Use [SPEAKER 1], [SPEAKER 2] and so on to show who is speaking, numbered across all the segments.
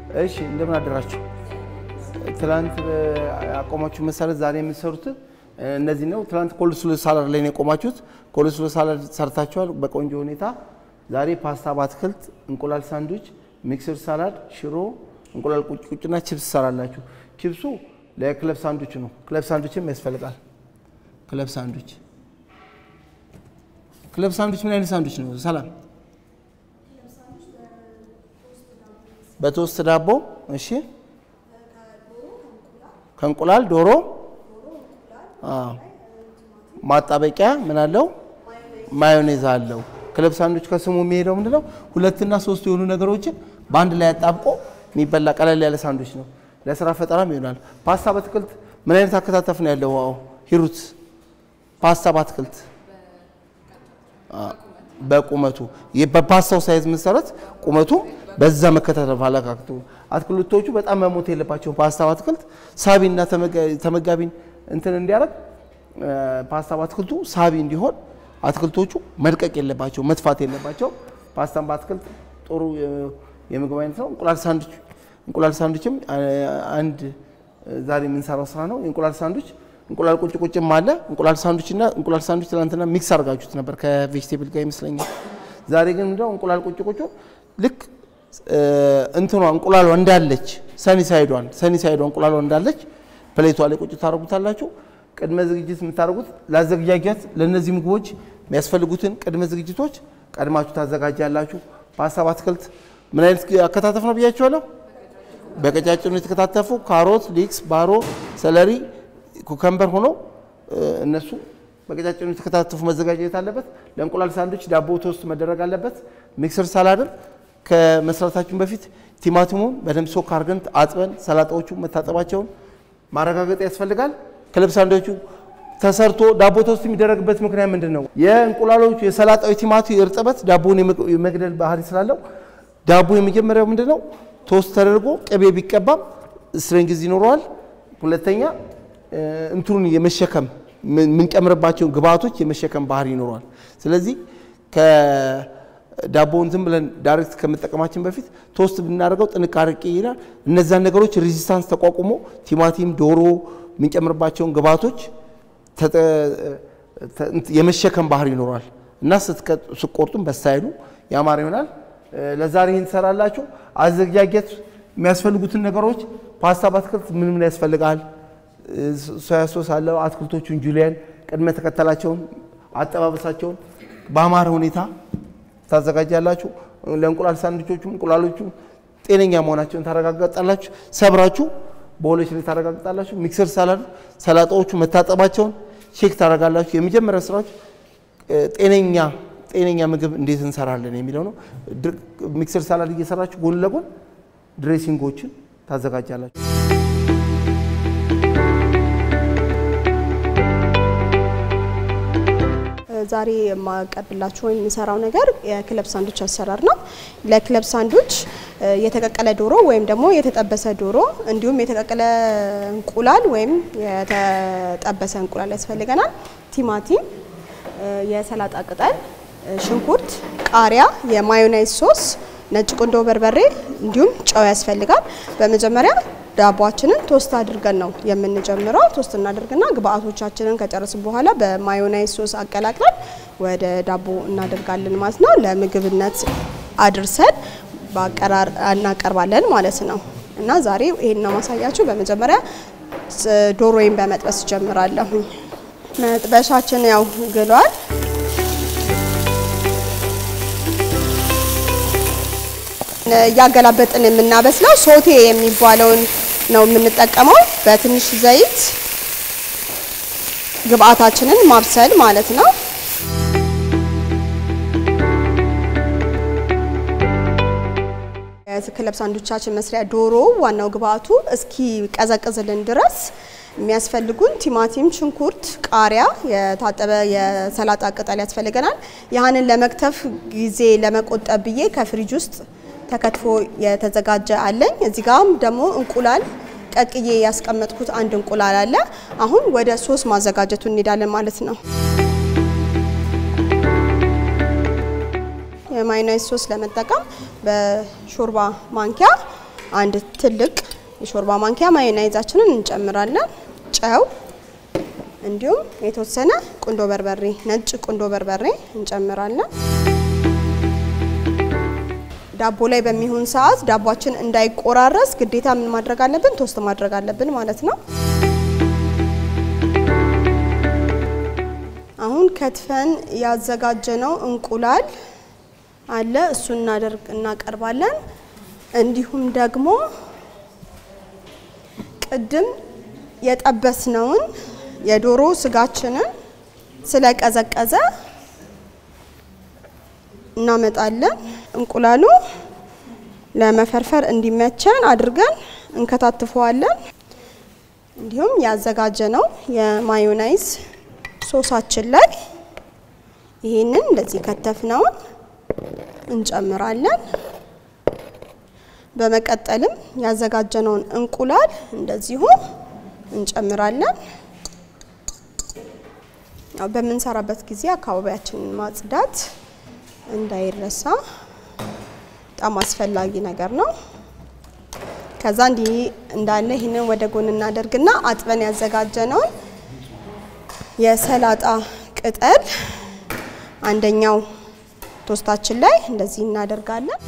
[SPEAKER 1] እሺ እንደምን አደራችሁ። ትላንት ያቆማችሁ መሰረት ዛሬ የምትሰሩት እነዚህ ነው። ትላንት ኮልስሎ ሳላድ ላይ ነው የቆማችሁት። ኮልስሎ ሳላድ ሰርታችኋል በቆንጆ ሁኔታ። ዛሬ ፓስታ በአትክልት፣ እንቁላል ሳንድዊች፣ ሚክስር ሳላድ፣ ሽሮ፣ እንቁላል ቁጭ ቁጭና ቺፕስ ትሰራላችሁ። ቺፕሱ ለክለብ ሳንድዊች ነው። ክለብ ሳንድዊችም ያስፈልጋል። ክለብ ሳንድዊች ክለብ ሳንድዊች ምን አይነት ሳንድዊች ነው? ሰላም በቶስት ዳቦ እሺ፣ ከእንቁላል ዶሮ፣ ማጣበቂያ ምን አለው? ማዮኔዝ አለው። ክለብ ሳንድዊች ከስሙ የሚሄደው ምንድነው? ሁለትና ሶስት የሆኑ ነገሮችን በአንድ ላይ አጣብቆ የሚበላ ቀለል ያለ ሳንድዊች ነው። ለስራ ፈጠራም ይሆናል። ፓስታ በአትክልት ምን አይነት አከታተፍ ነው ያለው? ዋው ሂሩት ፓስታ በአትክልት በቁመቱ በፓስታው ሳይዝ መሰረት ቁመቱ በዛ መከታተል አለካክቱ። አትክልቶቹ በጣም መሞት የለባቸውም። ፓስታ በአትክልት ሳቢና ተመጋቢን እንትን እንዲያደርግ ፓስታ በአትክልቱ ሳቢ እንዲሆን አትክልቶቹ መልቀቅ የለባቸው መጥፋት የለባቸው። ፓስታን በአትክልት ጥሩ የምግብ አይነት ነው። እንቁላል ሳንድዊች እንቁላል ሳንድዊችም አንድ ዛሬ የምንሰራው ስራ ነው። የእንቁላል ሳንድዊች እንቁላል ቁጭ ቁጭም አለ። እንቁላል ሳንድዊች እና እንቁላል ሳንድዊች ትናንትና ሚክስ አድርጋችሁት ነበር ከቬጅቴብል ጋር ይመስለኛል። ዛሬ ግን ምንድነው እንቁላል ቁጭ ቁጭ ልክ እንትኗ እንቁላሏ እንዳለች ሰኒ ሳይዷን ሰኒ ሳይዷ እንቁላሏ እንዳለች ፕሌቷ ላይ ቁጭ ታደርጉታላችሁ። ቅድመ ዝግጅት የምታደርጉት ለአዘገጃጀት ለእነዚህ ምግቦች የሚያስፈልጉትን ቅድመ ዝግጅቶች ቀድማችሁ ታዘጋጃላችሁ። ፓስታ በአትክልት ምን አይነት አከታተፍ ነው ብያችኋለሁ? በቀጫጭኑ የተከታተፉ ካሮት፣ ሊክስ፣ ባሮ፣ ሰለሪ፣ ኩከምበር ሆኖ እነሱ በቀጫጭኑ የተከታተፉ መዘጋጀት አለበት። ለእንቁላል ሳንድዊች ዳቦ ቶስት መደረግ አለበት። ሚክስር ሳላድን ከመስራታችን በፊት ቲማቲሙን በደንብ ሶክ አድርገን አጥበን ሰላጣዎቹ መታጠባቸውን ማረጋገጥ ያስፈልጋል። ክለብ ሳንድዊቹ ተሰርቶ ዳቦ ቶስት የሚደረግበት ምክንያት ምንድን ነው? የእንቁላሎቹ የሰላጣዊ ቲማቲ እርጥበት ዳቦን የመግደል ባህሪ ስላለው ዳቦ የመጀመሪያው ምንድን ነው? ቶስት ተደርጎ ቅቤ ቢቀባም ስትሬንግዝ ይኖረዋል። ሁለተኛ እንትኑን የመሸከም የምንጨምርባቸውን ግብአቶች የመሸከም ባህሪ ይኖረዋል። ስለዚህ ዳቦውን ዝም ብለን ዳይሬክት ከመጠቀማችን በፊት ቶስት ብናደርገው ጥንቃቄ ይላል። እነዛን ነገሮች ሬዚስታንስ ተቋቁሞ ቲማቲም፣ ዶሮ የምንጨምርባቸውን ግብአቶች የመሸከም ባህሪ ይኖረዋል እና ስትቆርጡም በስታይሉ ያማረ ይሆናል። ለዛሬ ይህን ትሰራላችሁ። አዘጋጀት የሚያስፈልጉትን ነገሮች ፓስታ በአትክልት ምን ምን ያስፈልጋል? ሶያ ሶስ አለው። አትክልቶቹን ጁሊያን ቅድመ ተከተላቸውን አጠባበሳቸውን በአማረ ሁኔታ ታዘጋጃላችሁ። ለእንቁላል ሳንድዊቾቹም እንቁላሎቹ ጤነኛ መሆናቸውን ታረጋግጣላችሁ። ሰብራችሁ በሆሎች ላይ ታረጋግጣላችሁ። ሚክስር ሳላድ ሰላጣዎቹ መታጠባቸውን ቼክ ታረጋላችሁ። የመጀመሪያ ስራችሁ ጤነኛ ጤነኛ ምግብ እንዴት እንሰራለን የሚለው ነው። ሚክስር ሳላድ እየሰራችሁ ጎን ለጎን ድሬሲንጎችን ታዘጋጃላችሁ።
[SPEAKER 2] ዛሬ የማቀርብላችሁ ወይም የምሰራው ነገር የክለብ ሳንዱች አሰራር ነው። ለክለብ ሳንዱች የተቀቀለ ዶሮ ወይም ደግሞ የተጠበሰ ዶሮ እንዲሁም የተቀቀለ እንቁላል ወይም የተጠበሰ እንቁላል ያስፈልገናል። ቲማቲም፣ የሰላጣ ቅጠል፣ ሽንኩርት፣ ቃሪያ፣ የማዮናይዝ ሶስ፣ ነጭ ቁንዶ በርበሬ እንዲሁም ጨው ያስፈልጋል። በመጀመሪያ ዳቧችንን ቶስት አድርገን ነው የምንጀምረው። ቶስት እናደርግና ግብአቶቻችንን ከጨረስን በኋላ በማዮናይዝ ሶስ አቀላቅለን ወደ ዳቦ እናደርጋለን ማለት ነው። ለምግብነት አድርሰን በአቀራር እናቀርባለን ማለት ነው። እና ዛሬ ይሄን ነው ማሳያችሁ። በመጀመሪያ ዶሮዬን በመጥበስ ጀምራለሁ። መጥበሻችን ያው ግሏል። እያገላበጥን የምናበስለው ሶቴ የሚባለውን ነው የምንጠቀመው። በትንሽ ዘይት ግብአታችንን ማብሰል ማለት ነው። የክለብ ሳንዱቻችን መስሪያ ዶሮ ዋናው ግብአቱ እስኪ ቀዘቅዝልን ድረስ የሚያስፈልጉን ቲማቲም፣ ሽንኩርት፣ ቃሪያ፣ የታጠበ የሰላጣ ቅጠል ያስፈልገናል። ያህንን ለመክተፍ ጊዜ ለመቆጠብ ብዬ ከፍሪጅ ውስጥ ተከትፎ የተዘጋጀ አለኝ። እዚህ ጋም ደግሞ እንቁላል ቀቅዬ ያስቀመጥኩት አንድ እንቁላል አለ። አሁን ወደ ሶስ ማዘጋጀቱ እንሄዳለን ማለት ነው። የማዮናይዝ ሶስ ለመጠቀም በሾርባ ማንኪያ አንድ ትልቅ የሾርባ ማንኪያ ማዮናይዛችንን እንጨምራለን። ጨው እንዲሁም የተወሰነ ቁንዶ በርበሬ፣ ነጭ ቁንዶ በርበሬ እንጨምራለን። ዳቦ ላይ በሚሆን ሰዓት ዳቧችን እንዳይቆራረስ ግዴታ ምን ማድረግ አለብን? ቶስት ማድረግ አለብን ማለት ነው። አሁን ከትፈን ያዘጋጀነው እንቁላል አለ እሱን እናደርግ እናቀርባለን። እንዲሁም ደግሞ ቅድም የጠበስነውን የዶሮ ስጋችንን ስለቀዘቀዘ እናመጣለን። እንቁላሉ ለመፈርፈር እንዲመቸን አድርገን እንከታትፈዋለን። እንዲሁም ያዘጋጀነው የማዮናይዝ ሶሳችን ላይ ይህንን እንደዚህ ከተፍነውን እንጨምራለን። በመቀጠልም ያዘጋጀነውን እንቁላል እንደዚሁ እንጨምራለን። ያው በምንሰራበት ጊዜ አካባቢያችንን ማጽዳት እንዳይረሳ በጣም አስፈላጊ ነገር ነው። ከዛ እንዲህ እንዳለ ይህንን ወደ ጎን እናደርግና አጥበን ያዘጋጀነውን የሰላጣ ቅጠል አንደኛው ቶስታችን ላይ እንደዚህ እናደርጋለን።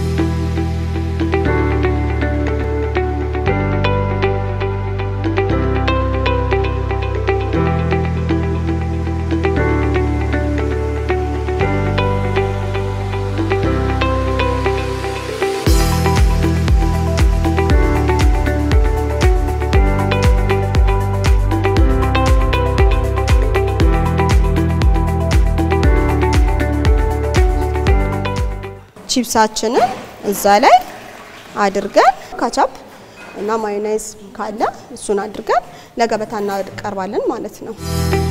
[SPEAKER 2] ቺፕሳችንን እዛ ላይ አድርገን ካቻፕ እና ማዮናይዝ ካለ እሱን አድርገን ለገበታ እናቀርባለን ማለት ነው።